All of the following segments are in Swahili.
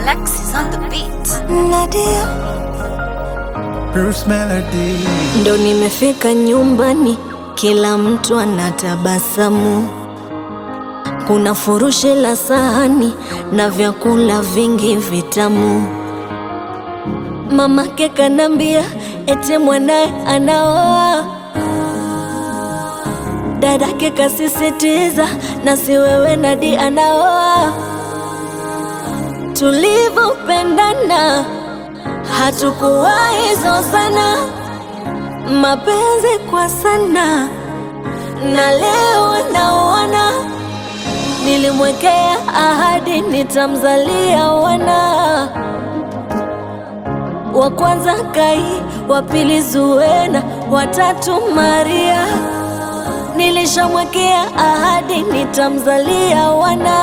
Alexis on the beat. Nadia, Bruce Melody. ndo nimefika nyumbani, kila mtu anatabasamu. Kuna furushi la sahani na vyakula vingi vitamu. Mamake kanambia eti mwanaye anaoa, dadake kasisitiza na si wewe Nadi anaoa. Tulivyopendana hatukuwahi zozana, mapenzi kwa sana, na leo naona nilimwekea ahadi nitamzalia wana wa kwanza Kai, wa pili Zuena, watatu Maria. Nilishamwekea ahadi nitamzalia wana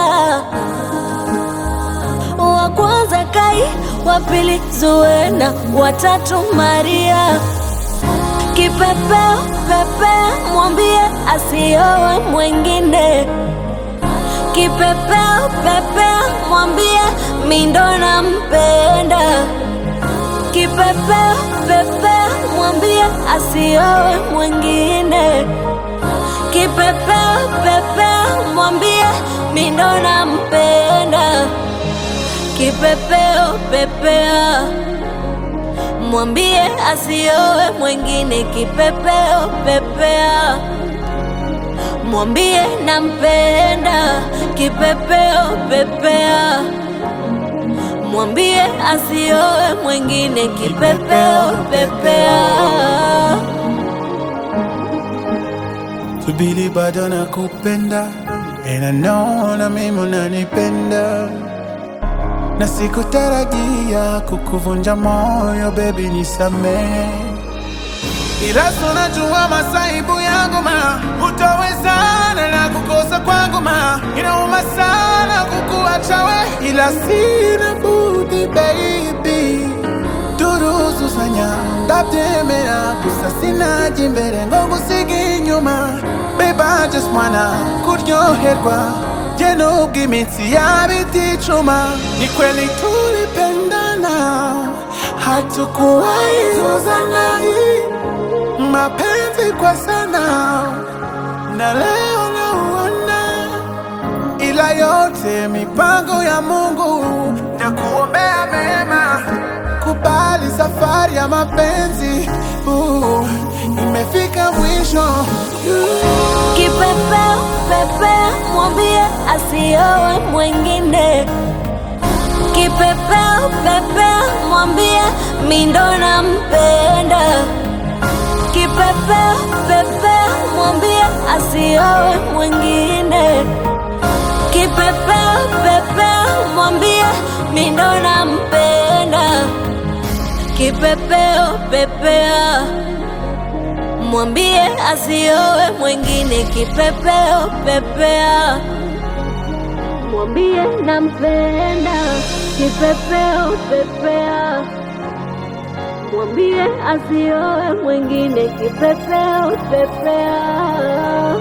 wa kwanza Kai, wa pili Zuena, watatu Maria. Kipepeo pepeo, mwambie asiowe mwengine. Kipepeo pepeo, mwambie mi ndo nampenda. Kipepeo pepeo, mwambie asiowe mwengine. Kipepeo pepeo, mwambie mi ndo nampenda. Kipepeo pepea, mwambie asiowe mwengine. Kipepeo pepea, mwambie nampenda. Kipepeo pepea, mwambie asiowe mwengine. Kipepeo pepea. Subiri bado nakupenda And I know na mimi unanipenda na sikutarajia kukuvunja moyo baby nisamee ila tunajua masaibu yangu ma utawezana na kukosa kwangu ma inauma sana kukuacha we ila sina budi baby turuzuzanya ndabyemera gusa sinajya imbere ngo ngusige inyuma babe I just wanna kuryoherwa jye nubwo iminsi yaba iticuma ni kweli tulipendana hatukuwahi zozana mapenzi kwa sana na leo nauona ila yote mipango ya Mungu na kuombea mema. Kubali safari ya mapenzi uh, imefika mwisho Kipepeo pepeo, mwambie asiowe mwengine. Kipepeo pepeo, mwambie mi ndo nampenda. Kipepeo pepeo, mwambie asiowe mwengine. Kipepeo pepeo, mwambie mi ndo nampenda. Kipepeo pepea mwambie asiowe mwengine. Kipepeo pepea, mwambie nampenda. Kipepeo pepea, mwambie asiowe mwengine. Kipepeo pepea.